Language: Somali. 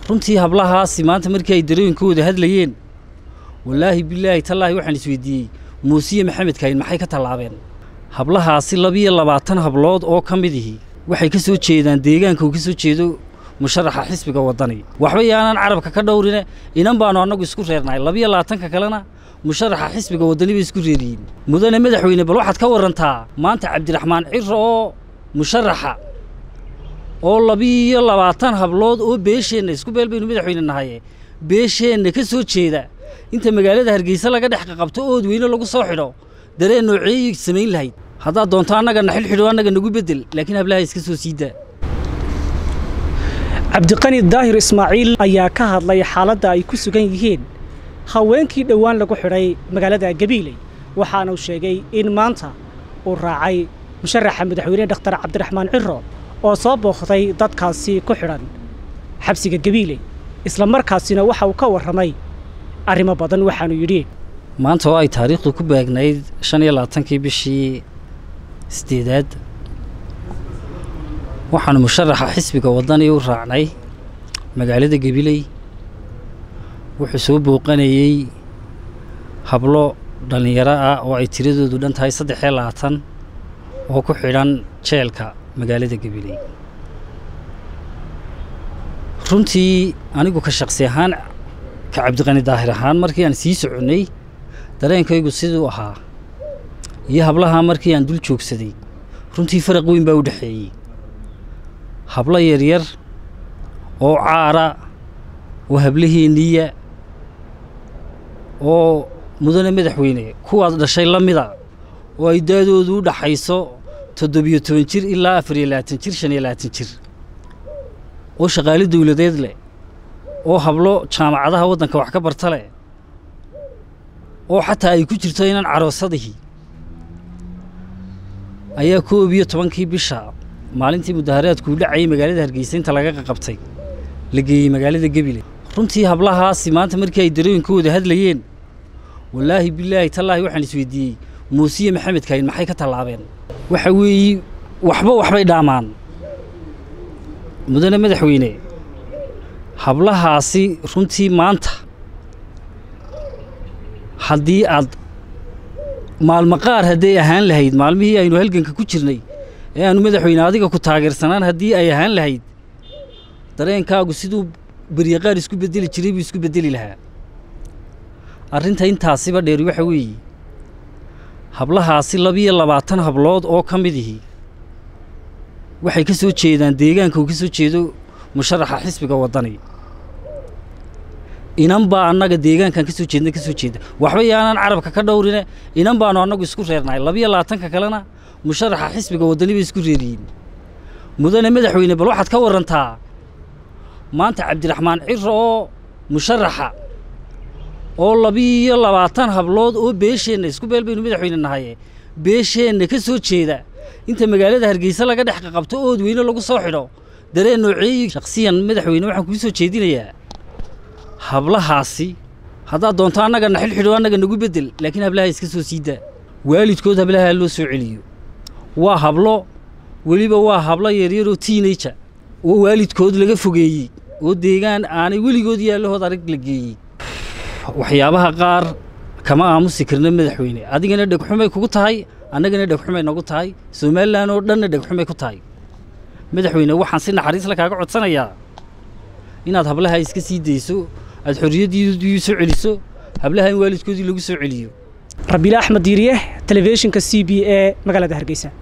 runtii hablahaasi maanta markii ay darooyinkooda hadlayeen wallaahi bilaahi tallaahi waxaan isweydiiyey muusiye maxamed kaahin maxay ka tallaabeen hablahaasi labiyo labaatan hablood oo ka mid ihi waxay ka soo jeedaan deegaanka uu ka soo jeedo musharaxa xisbiga waddani waxba yaanaan carabka ka dhowrine inan baannu annagu isku reernahay labiyo labaatanka kalena musharaxa xisbiga waddani bay isku reeriyiin mudane madaxweyne bal waxaad ka warrantaa maanta cabdiraxmaan ciro oo musharaxa oo labiyo labaatan hablood oo beesheenna isku beel baynu madaxweyne nahaye beesheenna ka soo jeeda inta magaalada hargeysa laga dhex qaqabto ood weyne lagu soo xidho dareen nooceeyay samayn lahayd haddaad doonto annaga na xilxidho annaga nagu beddel laakiin hablaha iska soo sii daa cabdiqani daahir ismaaciil ayaa ka hadlay xaaladda ay ku sugan yihiin haweenkii dhowaan lagu xidhay magaalada gabiiley waxaana uu sheegay in maanta uu raacay musharaxa madaxweyne dhakhtar cabdiraxmaan ciro oo soo booqday dadkaasi ku xidhan xabsiga gabiiley isla markaasina waxa uu ka warramay arrimo badan waxaanu yidhi maanta oo ay taariikhdu ku baagnayd shan iyo labaatankii bishii sideedaad waxaanu musharaxa xisbiga waddani u raacnay magaalada gabiley wuxuu soo booqanayey hablo dhallinyaro ah oo ay tiradoodu dhan tahay saddex iyo labaatan oo ku xidhan jeelka magaalada gabiley runtii anigu ka shaqsi ahaan ka cabdiqani daahir ahaan markii aan sii soconnay dareenkaygu siduu ahaa iyo hablahaa markii aan dul joogsaday runtii faraq weyn baa u dhexeeyey hablo yaryar oo caara oo hablaheenniya oo mudane madaxweyne kuwaad dhashay la mida oo ay daadoodu u dhaxayso toddobiyo toban jir ilaa afar iyo labaatan jir shan iyo labaatan jir oo shaqaale dawladeed leh oo hablo jaamacadaha waddanka wax ka barta leh oo xataa ay ku jirto inan caroosadihii ayaa koob iyo tobankii bisha maalintii mudaharaadku u dhacayay magaalada hargeysa inta laga qaqabtay la geeyey magaalada gebile runtii hablahaasi maanta markii ay darooyinkooda hadlayeen wallaahi bilaahi tallaahi waxaan isweydiiyey muusiye maxamed kaahin maxay ka tallaabeen waxa weeye waxba waxbay dhaamaan mudane madaxweyne hablahaasi runtii maanta haddii aad maalmo qaar hadday ahaan lahayd maalmihii aynu halganka ku jirnay ee aanu madaxweyne adiga ku taageersanaan haddii ay ahaan lahayd dareenkaagu siduu beryaqaar isku beddeli jiray buu isku beddeli lahaa arrinta intaasiba dheer waxa weeye hablahaasi labiyo labaatan hablood oo ka mid ihi waxay ka soo jeedaan deegaanka uu ka soo jeedo musharaxa xisbiga waddani inan baa annaga deegaankan ka soo jeedna ka soo jeeda waxba yaanaan carabka ka dhowrine inan baannu annagu isku reernahay labiyo labaatanka kalena musharaxa xisbiga waddani bay isku reeriyiin mudane madaxweyne bal waxaad ka warrantaa maanta cabdiraxmaan ciro oo musharaxa oo labiyo labaatan hablood oo beesheenna isku beel baynu madaxweyne nahaye beesheenna ka soo jeeda inta magaalada hargeysa laga dhex qaqabto ood weyne lagu soo xidho dareen nooceeyi shakhsiyan madaxweyne waxaan kuu soo jeedinayaa hablahaasi haddaad doonto annaga na xilxidho annaga nagu beddel laakiin hablaha iska soo sii daa waalidkood hablaha loo soo celiyo waa hablo weliba waa hablo yaryaroo tiinaja oo waalidkood laga fogeeyey oo deegaan aanay weligood yaallahood arag la geeyey waxyaabaha qaar kama aamusi karna madaxweyne adigana dhegxumay kugu tahay annagana dhegxumay nagu tahay somalilan oo dhanna dhegxumay ku tahay madaxweyne waxaan si naxariisla kaaga codsanayaa inaad hablaha iska sii dayso aad xorriyaddiidii soo celiso hablaha in waalidkoodii lagu soo celiyo rabiile axmed diiriye telefishinka c b e magaalada hargeysa